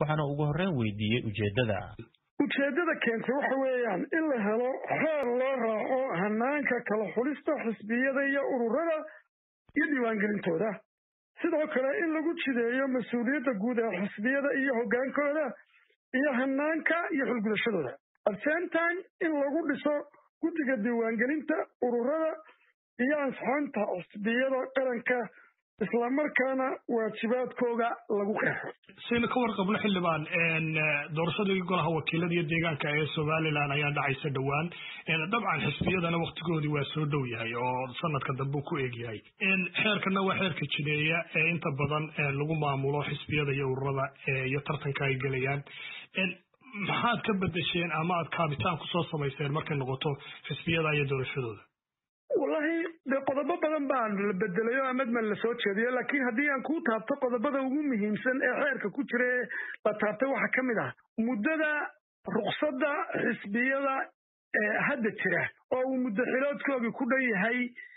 waxaana ugu horreyn weydiiyey ujeeddada ujeeddada keentay waxa weeyaan in la helo xeer loo raaco hanaanka kala xulista xisbiyada iyo ururada iyo diiwaangelintooda sidoo kale in lagu jideeyo mas-uuliyadda guud ee xisbiyada iyo hoggaankooda iyo hanaanka iyo xulgudashadooda at same time in lagu dhiso guddiga diiwaangelinta ururada iyo ansixinta xisbiyada qaranka islamarkaana waajibaadkooga lagu qeexo saynu ka warqabno xildhibaan doorashadii golaha wakiilada iyo deegaanka ee somalilan ayaa dhacaysa dhowaan dabcan xisbiyadana waktigoodii waa soo dhow yahay oo sanadka dambe ku eeg yahay xeerkana waa xeerka jideeya ee inta badan lagu maamulo xisbiyada iyo ururada iyo tartanka ay gelayaan maxaad ka bedesheen ama aad kaabitaan kusoo samayseen markay noqoto xisbiyada iyo doorashadooda wallahi de qodobo badan baan la bedelayo amadman la soo jeediyo laakiin haddii aan kuu taabto qodobada ugu muhiimsan ee xeerka ku jira ee la taabtay waxaa ka mid ah muddada ruqsadda xisbiyada hadda jira oo uu muddo xiloodkoogii ku dhan yahay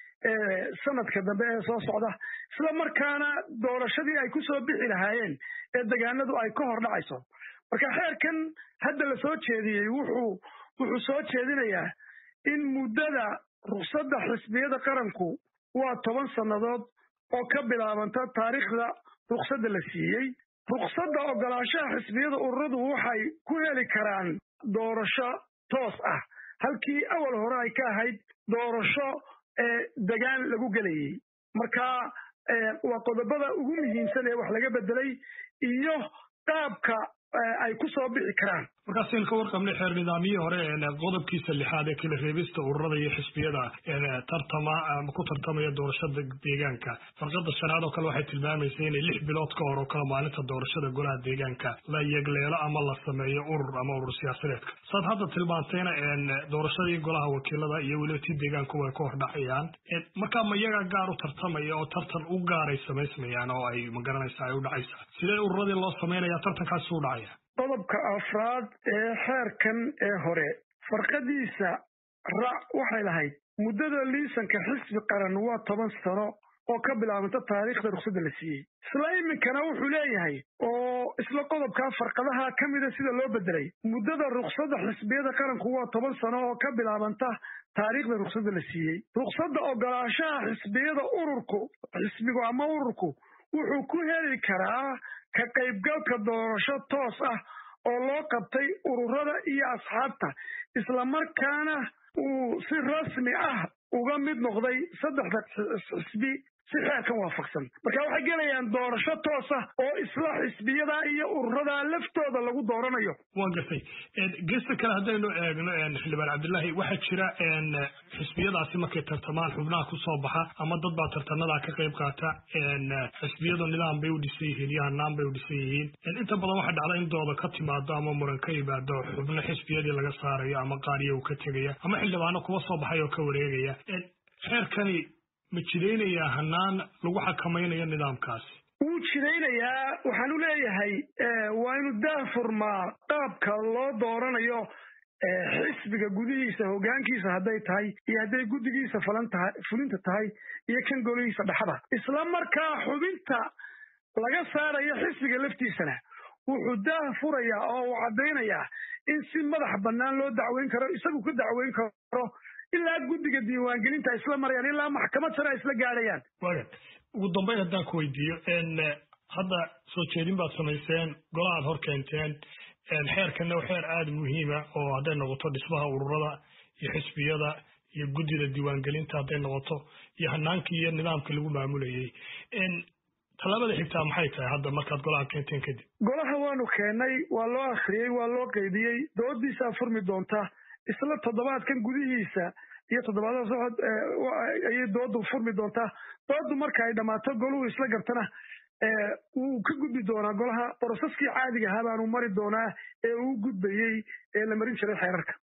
sanadka dambe ee soo socda isla markaana doorashadii ay ku soo bixi lahaayeen ee degaanadu ay ka hor dhacayso marka xeerkan hadda la soo jeediyey wuxuu wuxuu soo jeedinayaa in muddada ruqsadda xisbiyada qaranku waa toban sannadood oo ka bilaabanta taariikhda ruqsadda la siiyey ruqsadda ogolaanshaha xisbiyada ururadu waxay ku heli karaan doorasho toos ah halkii awal hore ay ka ahayd doorasho ee degaan lagu gelayey marka waa qodobada ugu muhiimsan ee wax laga bedelay iyo qaabka ay ku soo bixi karaan markaasaynu ka warqabnay xeer nidaamyihii hore qodobkiisa lixaad ee kala reebista ururada iyo xisbiyada tartama ama ku tartamaya doorashada deegaanka farqada shanaad oo kale waxay tilmaamaysa inay lix bilood ka hor oo kale maalinta doorashada golaha deegaanka la yegleelo ama la sameeyo urur ama urur siyaasadeedka saad hadda tilmaantayna doorashadii golaha wakiilada iyo weliba ti deegaanku way ka hor dhacayaan markaa ma iyaga gaar u tartamaya oo tartan u gaaray samaysmayaan oo ay magaranaysa ay u dhacaysa sidee ururadii loo samaynaya tartankaasi u dhacaya qodobka afraad ee xeerkan ee hore farqadiisa raac waxay lahayd muddada liisanka xisbi qaran waa toban sano oo ka bilaabanta taariikhda ruqsadda la siiyey isla iminkana wuxuu leeyahay oo isla qodobkaa farqadaha ka mida sida loo bedelay muddada ruqsadda xisbiyada qaranku waa toban sano oo ka bilaabanta taariikhda ruqsadda la siiyey ruqsadda ogolaanshaha xisbiyada ururku xisbigu ama ururku wuxuu ku heli karaa ka qaybgalka doorasho toos ah oo loo qabtay ururada iyo asxaabta islamarkaana uu si rasmi ah uga mid noqday saddexda xisbi si xeerkan waafaqsan marka waxay gelayaan doorasho toos ah oo isla xisbiyada iyo ururada laftooda lagu dooranayo waa gartay gesta kale haddaynu eegno xildhibaan cabdillahi waxaa jira xisbiyadaasi markay tartamaan xubnaha kusoo baxa ama dad baa tartanadaa ka qayb qaata xisbiyadu nidaam bay u dhisan yihiin iyo hanaan bay u dhisan yihiin inta badan waxaa dhacda in dooda ka timaado ama muran ka yimaado xubno xisbiyadii laga saarayo ama qaariya uu ka tegaya ama xildhibaano kuwa soo baxay oo ka wareegaya xeerkani ma jidaynayaa hanaan lagu xakamaynayo nidaamkaasi wuu jidaynayaa waxaan u leeyahay waa inu daafurmaa qaabka loo dooranayo xisbiga gudihiisa hoggaankiisa hadday tahay iyo hadday guddigiisa falan tahay fulinta tahay iyo kan golihiisa dhexda isla markaa xubinta laga saarayo xisbiga laftiisana wuxuu daah furayaa oo uu caddaynayaa in si madax bannaan loo dacweyn karo isagu ka dacweyn karo ilaa guddiga diiwaangelinta ay isla marayaan ilaa maxkamad sare ay isla gaadhayaan waga ugu dambayn haddaan ku weydiiyo hadda soo jeedin baad samayseen golahaad hor keenteen xeerkanna waa xeer aada muhiima oo hadday noqoto dhismaha ururada iyo xisbiyada iyo guddida diiwaangelinta hadday noqoto iyo hanaankii iyo nidaamkii lagu maamulayay tallaabada xigtaa maxay tahay hadda markaad golaha keenteen kadib golaha waanu keennay waa loo akhriyey waa loo qaybiyey doodiisaa furmi doonta isla toddobaadkan gudihiisa iyo toddobaadada socod ayay doodu furmi doontaa doodu marka ay dhammaato goluhu isla gartana wuu ka gudbi doonaa golaha boroseskii caadiga ahaa baanu mari doonaa ee uu gudbayey ee la marin jiray xeerarka